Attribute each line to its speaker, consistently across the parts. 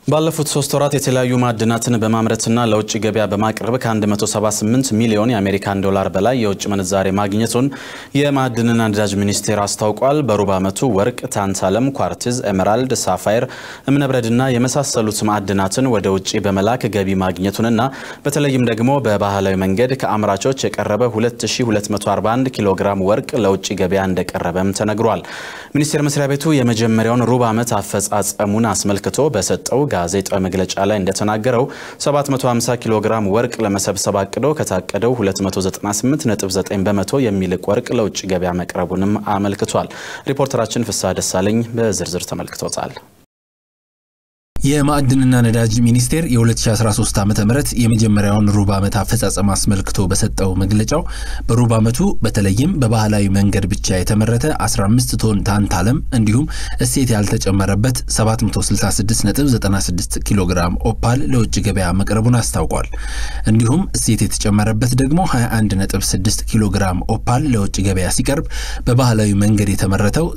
Speaker 1: ባለፉት ሶስት ወራት የተለያዩ ማዕድናትን በማምረትና ለውጭ ገበያ በማቅረብ ከ178 ሚሊዮን የአሜሪካን ዶላር በላይ የውጭ ምንዛሬ ማግኘቱን የማዕድንና ነዳጅ ሚኒስቴር አስታውቋል። በሩብ ዓመቱ ወርቅ፣ ታንታለም፣ ኳርትዝ፣ ኤሜራልድ፣ ሳፋየር፣ እምነበረድና የመሳሰሉት ማዕድናትን ወደ ውጭ በመላክ ገቢ ማግኘቱንና በተለይም ደግሞ በባህላዊ መንገድ ከአምራቾች የቀረበ 2241 ኪሎ ግራም ወርቅ ለውጭ ገበያ እንደቀረበም ተነግሯል። ሚኒስቴር መስሪያ ቤቱ የመጀመሪያውን ሩብ ዓመት አፈጻጸሙን አስመልክቶ በሰጠው ጋዜጣዊ መግለጫ ላይ እንደተናገረው 750 ኪሎ ግራም ወርቅ ለመሰብሰብ አቅዶ ከታቀደው 298.9 በመቶ የሚልቅ ወርቅ ለውጭ ገበያ መቅረቡንም አመልክቷል። ሪፖርተራችን ፍስሐ ደሳለኝ በዝርዝር ተመልክቶታል።
Speaker 2: የማዕድንና ነዳጅ ሚኒስቴር የ2013 ዓ ም የመጀመሪያውን ሩብ ዓመት አፈጻጸም አስመልክቶ በሰጠው መግለጫው በሩብ ዓመቱ በተለይም በባህላዊ መንገድ ብቻ የተመረተ 15 ቶን ታንታለም እንዲሁም እሴት ያልተጨመረበት 766.96 ኪሎ ግራም ኦፓል ለውጭ ገበያ መቅረቡን አስታውቋል። እንዲሁም እሴት የተጨመረበት ደግሞ 21.6 ኪሎ ግራም ኦፓል ለውጭ ገበያ ሲቀርብ በባህላዊ መንገድ የተመረተው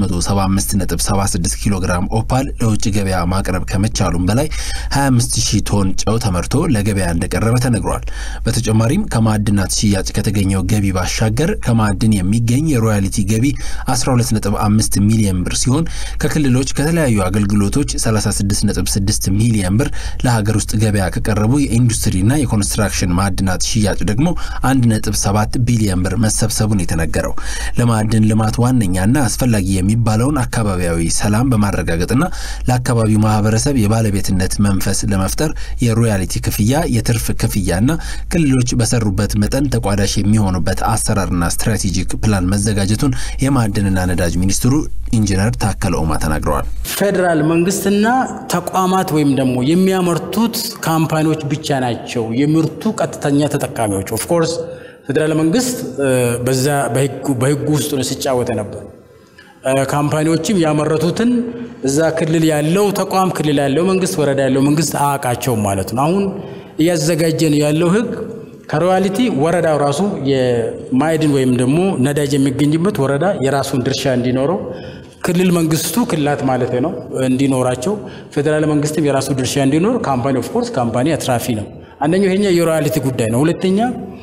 Speaker 2: 675.76 ኪሎ ግራም ኦፓል ለውጭ ገበያ ማቅረብ ከመቻሉም በላይ 25000 ቶን ጨው ተመርቶ ለገበያ እንደቀረበ ተነግሯል። በተጨማሪም ከማዕድናት ሽያጭ ከተገኘው ገቢ ባሻገር ከማዕድን የሚገኝ የሮያሊቲ ገቢ 125 ሚሊዮን ብር ሲሆን ከክልሎች ከተለያዩ አገልግሎቶች 36.6 ሚሊዮን ብር ለሀገር ውስጥ ገበያ ከቀረቡ የኢንዱስትሪና የኮንስትራክሽን ማዕድናት ሽያጭ ደግሞ 1.7 ቢሊዮን ብር መሰብሰቡን የተነገረው ለማዕድን ልማት ዋነኛና አስፈላጊ የሚባለውን አካባቢያዊ ሰላም በማረጋገጥና ለአካባቢው ማህበረሰብ የባለቤትነት መንፈስ ለመፍጠር የሮያሊቲ ክፍያ፣ የትርፍ ክፍያና ክልሎች በሰሩበት መጠን ተቋዳሽ የሚሆኑበት አሰራርና ስትራቴጂክ ፕላን መዘጋጀቱን የማዕድንና ነዳጅ ሚኒስትሩ ኢንጂነር ታከለ ኡማ ተናግረዋል።
Speaker 3: ፌዴራል መንግስትና ተቋማት ወይም ደግሞ የሚያመርቱት ካምፓኒዎች ብቻ ናቸው የምርቱ ቀጥተኛ ተጠቃሚዎች። ኦፍኮርስ ፌዴራል መንግስት በዛ በህጉ ውስጥ ነው ሲጫወተ ነበር። ካምፓኒዎችም ያመረቱትን እዛ ክልል ያለው ተቋም ክልል ያለው መንግስት ወረዳ ያለው መንግስት አያውቃቸውም ማለት ነው። አሁን እያዘጋጀን ያለው ህግ ከሮያሊቲ ወረዳው ራሱ የማዕድን ወይም ደግሞ ነዳጅ የሚገኝበት ወረዳ የራሱን ድርሻ እንዲኖረው ክልል መንግስቱ ክልላት ማለት ነው እንዲኖራቸው ፌዴራል መንግስትም የራሱ ድርሻ እንዲኖር ካምፓኒ ኦፍኮርስ ካምፓኒ አትራፊ ነው። አንደኛው ይሄኛ የሮያሊቲ ጉዳይ ነው። ሁለተኛ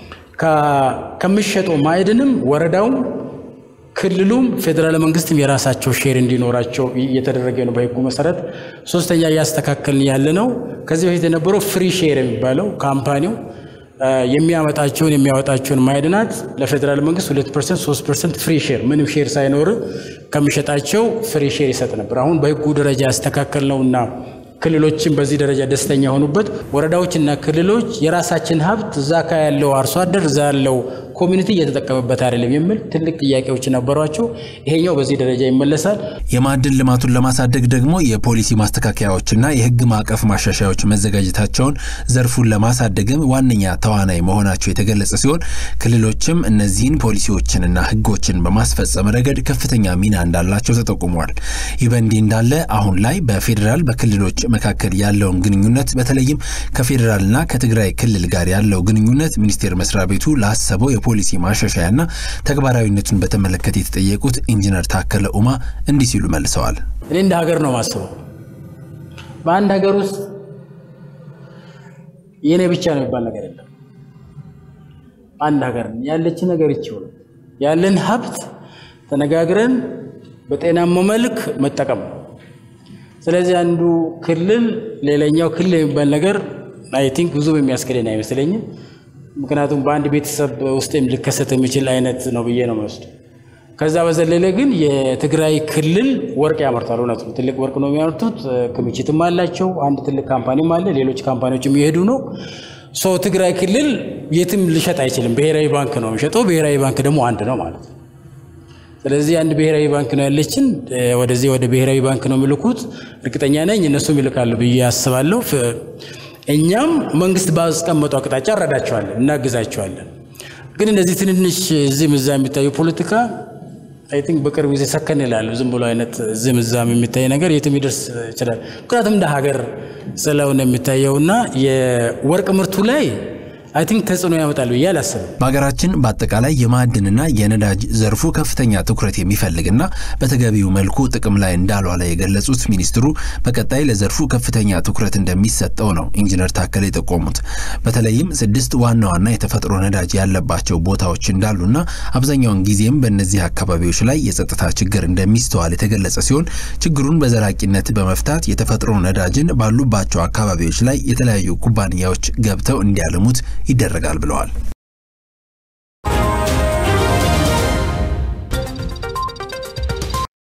Speaker 3: ከሚሸጠው ማዕድንም ወረዳውም ክልሉም ፌዴራል መንግስትም የራሳቸው ሼር እንዲኖራቸው እየተደረገ ነው በህጉ መሰረት። ሶስተኛ እያስተካከልን ያለ ነው። ከዚህ በፊት የነበረው ፍሪ ሼር የሚባለው ካምፓኒው የሚያመጣቸውን የሚያወጣቸውን ማዕድናት ለፌዴራል መንግስት 2 ፐርሰንት 3 ፐርሰንት ፍሪ ሼር ምንም ሼር ሳይኖር ከሚሸጣቸው ፍሪ ሼር ይሰጥ ነበር። አሁን በህጉ ደረጃ ያስተካከል ነውና ክልሎችን በዚህ ደረጃ ደስተኛ የሆኑበት ወረዳዎችና ክልሎች የራሳችን ሀብት እዛ ካ ያለው አርሶ አደር እዛ ያለው ኮሚኒቲ እየተጠቀመበት አይደለም የሚል ትልቅ ጥያቄዎች ነበሯቸው። ይሄኛው በዚህ ደረጃ ይመለሳል።
Speaker 2: የማዕድን ልማቱን ለማሳደግ ደግሞ የፖሊሲ ማስተካከያዎችና የህግ ማዕቀፍ ማሻሻያዎች መዘጋጀታቸውን ዘርፉን ለማሳደግም ዋነኛ ተዋናይ መሆናቸው የተገለጸ ሲሆን ክልሎችም እነዚህን ፖሊሲዎችንና ህጎችን በማስፈጸም ረገድ ከፍተኛ ሚና እንዳላቸው ተጠቁሟል። ይህ በእንዲህ እንዳለ አሁን ላይ በፌዴራል በክልሎች መካከል ያለውን ግንኙነት በተለይም ከፌዴራልና ከትግራይ ክልል ጋር ያለው ግንኙነት ሚኒስቴር መስሪያ ቤቱ ላሰበው የፖሊሲ ማሻሻያና ተግባራዊነቱን በተመለከተ የተጠየቁት ኢንጂነር ታከለ ኡማ እንዲህ ሲሉ መልሰዋል።
Speaker 3: እኔ እንደ ሀገር ነው ማስበው። በአንድ ሀገር ውስጥ የእኔ ብቻ ነው የሚባል ነገር የለም። አንድ ሀገር ያለችን ነገር ይችው ያለን ሀብት ተነጋግረን በጤናማ መልክ መጠቀም ስለዚህ አንዱ ክልል ሌላኛው ክልል የሚባል ነገር አይ ቲንክ ብዙም የሚያስገደን አይመስለኝም። ምክንያቱም በአንድ ቤተሰብ ውስጥም ሊከሰት የሚችል አይነት ነው ብዬ ነው የምወስድ። ከዛ በዘለለ ግን የትግራይ ክልል ወርቅ ያመርታል። እውነት ነው፣ ትልቅ ወርቅ ነው የሚያመርቱት። ክምችትም አላቸው። አንድ ትልቅ ካምፓኒም አለ። ሌሎች ካምፓኒዎችም እየሄዱ ነው። ሶ ትግራይ ክልል የትም ሊሸጥ አይችልም። ብሔራዊ ባንክ ነው የሚሸጠው። ብሔራዊ ባንክ ደግሞ አንድ ነው ማለት ነው። ስለዚህ አንድ ብሔራዊ ባንክ ነው ያለችን። ወደዚህ ወደ ብሔራዊ ባንክ ነው የሚልኩት። እርግጠኛ ነኝ እነሱም ይልካሉ ብዬ አስባለሁ። እኛም መንግስት ባስቀመጠው አቅጣጫ እረዳቸዋለን፣ እናግዛቸዋለን። ግን እነዚህ ትንንሽ እዚህም እዛ የሚታዩ ፖለቲካ አይ ቲንክ በቅርብ ጊዜ ሰከን ይላሉ። ዝም ብሎ አይነት እዚህም እዛም የሚታይ ነገር የትም ይደርስ ይችላል። ምክንያቱም እንደ ሀገር ስለሆነ የሚታየውና የወርቅ ምርቱ ላይ አይ ቲንክ ተጽዕኖ ያመጣል ብዬ አላስብም።
Speaker 2: በሀገራችን በአጠቃላይ የማዕድንና የነዳጅ ዘርፉ ከፍተኛ ትኩረት የሚፈልግና በተገቢው መልኩ ጥቅም ላይ እንዳልዋለ የገለጹት ሚኒስትሩ በቀጣይ ለዘርፉ ከፍተኛ ትኩረት እንደሚሰጠው ነው ኢንጂነር ታከለ የጠቆሙት። በተለይም ስድስት ዋና ዋና የተፈጥሮ ነዳጅ ያለባቸው ቦታዎች እንዳሉና አብዛኛውን ጊዜም በእነዚህ አካባቢዎች ላይ የጸጥታ ችግር እንደሚስተዋል የተገለጸ ሲሆን ችግሩን በዘላቂነት በመፍታት የተፈጥሮ ነዳጅን ባሉባቸው አካባቢዎች ላይ የተለያዩ ኩባንያዎች ገብተው እንዲያለሙት ይደረጋል ብለዋል።